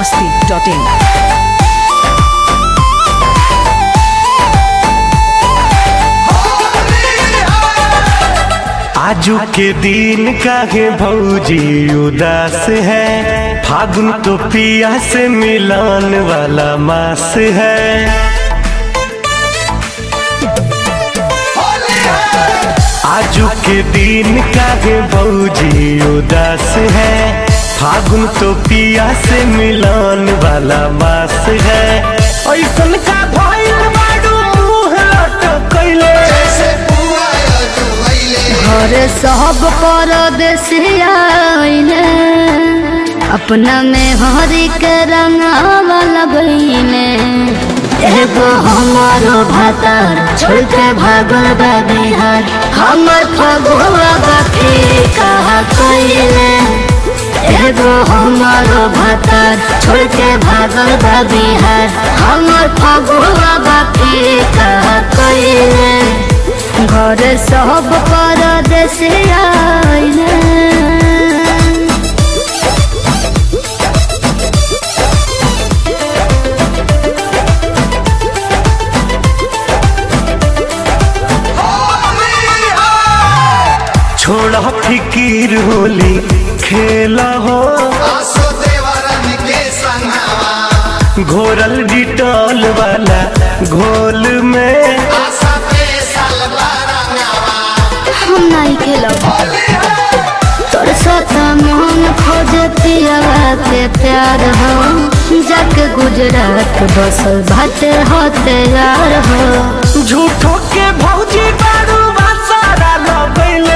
masti.in. आजू के दिन काहे भौजी उदास है फागुन तो पिया से मिलान वाला मास है आजू के दिन काहे भौजी उदास है फागुन तो पिया से मिलान वाला मास है ऐसन का भइल बाडू मुंह लटकैले घर सब परदेसिया आइले अपना में हरी के रंगावा लगइले एगो हमारो भातार छोड़ के भागल बा बिहार हमर फगुआ बाकी कहा कइले एगो हमारो भातार छोड़ के भागल बा बिहार हमर फगुआ बाकी कहा कइले घर सब परदेश आइले छोड़ा फिकीर होली खेला हो घोरल डिटॉल वाला घोल में हम नहीं खेलब तोर साथ मन खोज पियावा के प्यार हो जाके गुजरात बसल भाटे हो तैयार हो झूठो के भौजी बारू सारा लगैले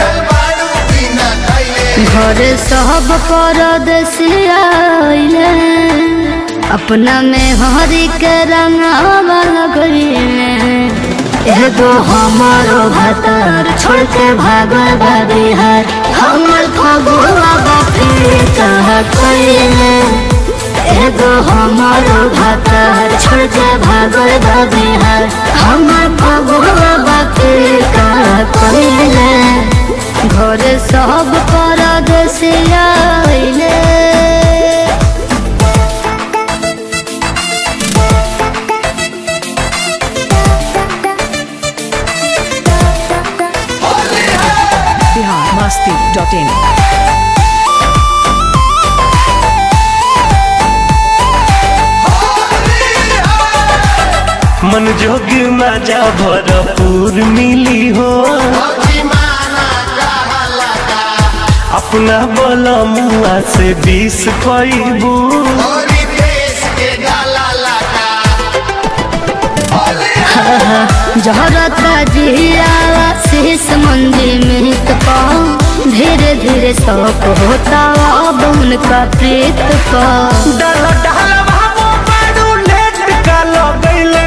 घर सब परदेश आइले अपना में हरी के रंगावा लगइले एगो हमारो भातार छोड़ के भागल बा बिहार हमर फगुआ बापी कहा कइले एगो हमारो भातार छोड़ के भागल बा बिहार हमर फगुआ बापी कहा कइले घर सब परदेश आइले Bihar masti.in. मन जोग मजा भरपूर मिली हो अपना बोला मुआ से बीस पैबू जहरता जियावा शीश मंदी में पाओ धीरे धीरे शौक होता अब उनका प्रीत पाओ डल डल बाबू बारू लेट का लगैले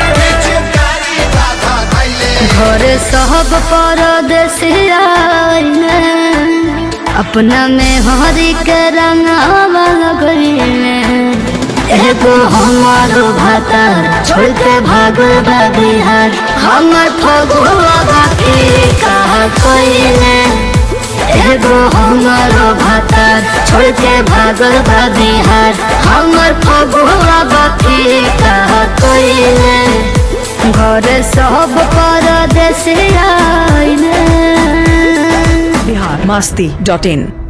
घर सब परदेश आइले अपना में हरी के रंगावा लगइले एगो हमारो भातार छोड़ के भागल बा बिहार हमर फगुआ बाकी कहा कइले एगो हमारो भातार छोड़ के भागल बा बिहार हमर फगुआ बाकी कहा कइले घर सब परदेश आइले Bihar masti.in.